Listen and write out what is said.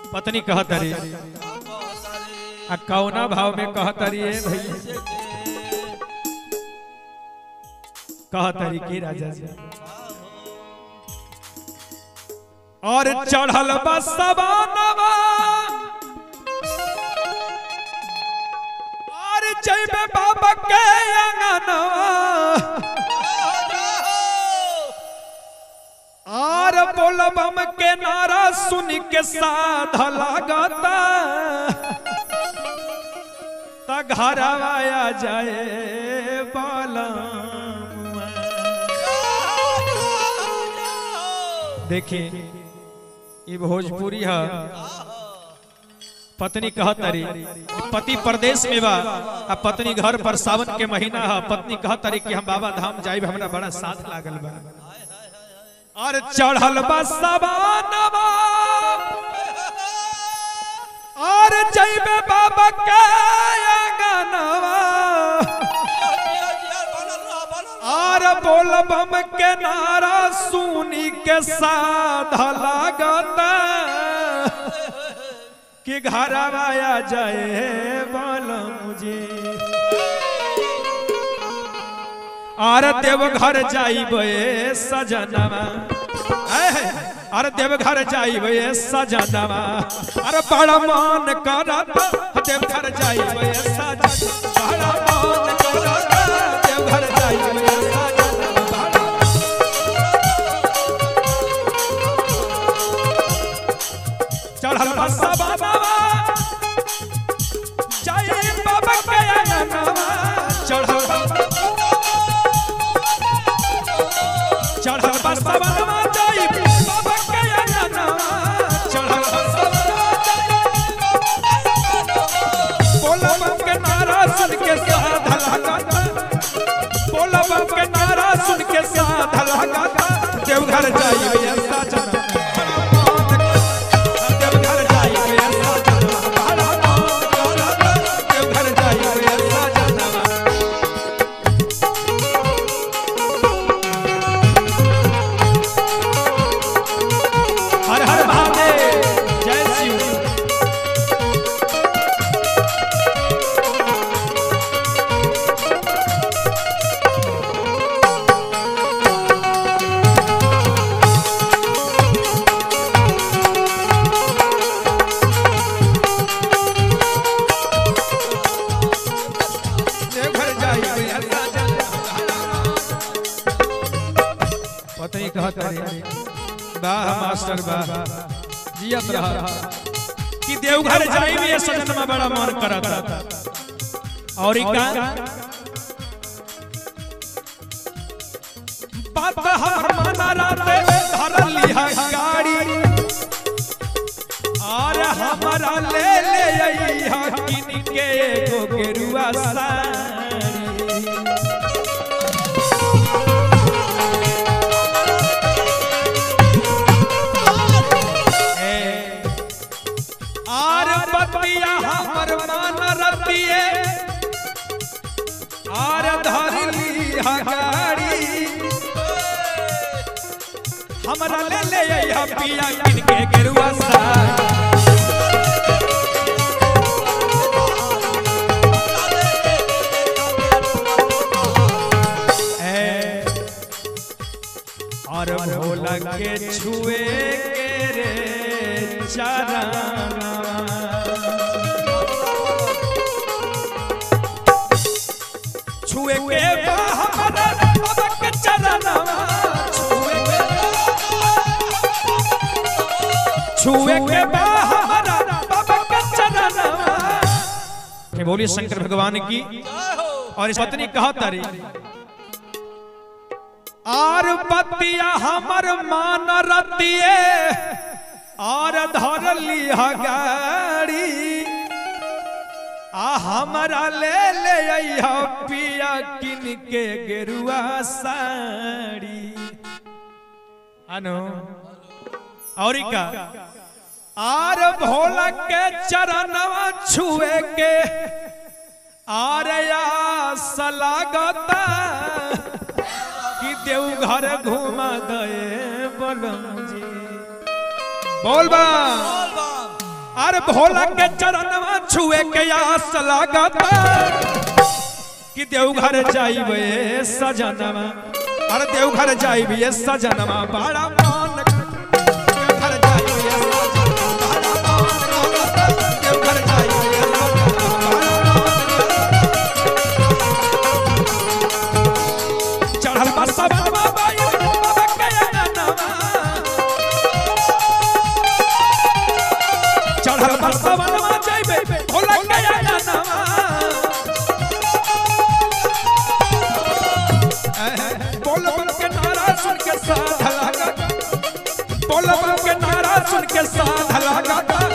पत्नी कहतरी आ कौना भाव में कहतरी ए भैया कहतरी के राजा जी और चढ़ल बसवानवा और जइबे बाबा के अंगनवा और बोलबम के नारा सुन के साध लागता त घर आया जाए बालमुआ। देखिए ये भोजपुरी है पत्नी कहतरी पति प्रदेश में बा आ पत्नी घर पर सावन के महीना है पत्नी कहतरी कि हम बाबा धाम जाइब हमरा बड़ा साथ लागल बा और चढ़ल बा सवानवा और जइबे बाबा के अंगनवा और बोलबम के नारा सुनी के साध लागता कि घर आया जाए बालम जी आर देव घर जाइबे सजनवा ऐ, अरे देव घर जाइबे सजनवा अरे बड़ा मान करत देव घर जाइबे सजनवा बड़ा मान करत देव घर जाइबे सजनवा चढ़ल बसा बाबा जय बाबा के अंगनवा चढ़ल चढ़ल बसा बाबा जय बाबा के अंगनवा चढ़ल बसा बोला बम के नारा सुन के साध लगाता बोला बम के नारा सुन के साध लगाता देवघर जाइए सजना देवघर जाइए सजना बड़ा मान करत देवघर जाइए सजना हर हर महादेव जय शिव देवघर जाइए पता ही कहा करे वाह मास्टर वाह जियत रहा कि देवघर जाइए सजन में बड़ा मन करता और ई का बात हमर माना राते धरल लिहा गाड़ी और हमारा ले ले अइहा किन के एगो गेरुआ साड़ी ए, आर बतिया हमर मान रतिए आर धरली हगाड़ी हमरा ले ले अइहा पिया किन के गेरुआ साड़ी ए, और भोला के छुए के रे चरणवा छुए के बा हमरा बाबा के चरणवा छुए के छुए के बा हमरा बाबा के चरणवा के बोलिए शंकर भगवान की और इस पत्नी कहा तारी आर बतिया हमर मान रतिए आर धरली गाड़ी आ हमरा ले ले अइहा पिया किन के गेरुआ साड़ी अनु और ई का आर भोला के चरणवा छुए के आर आस लागता कि देवघर घुमा दे बलम जी बोल बा अरे भोला के चरणवा छुए के आस लागता कि देवघर जाइबे सजनवा अरे देवघर जाइबे सजनवा बड़ा मान देवघर जाइबे सजनवा बड़ा मान करता। देवघर जाइबे सजनवा बड़ा मान। चढ़ल बा सवनवा बाई बाबा के अननवा चढ़ल बा सवनवा जाइबे भोला के अननवा बोल बम के नारा सुन के साध लगा बोल बम के नारा सुन के साध लगा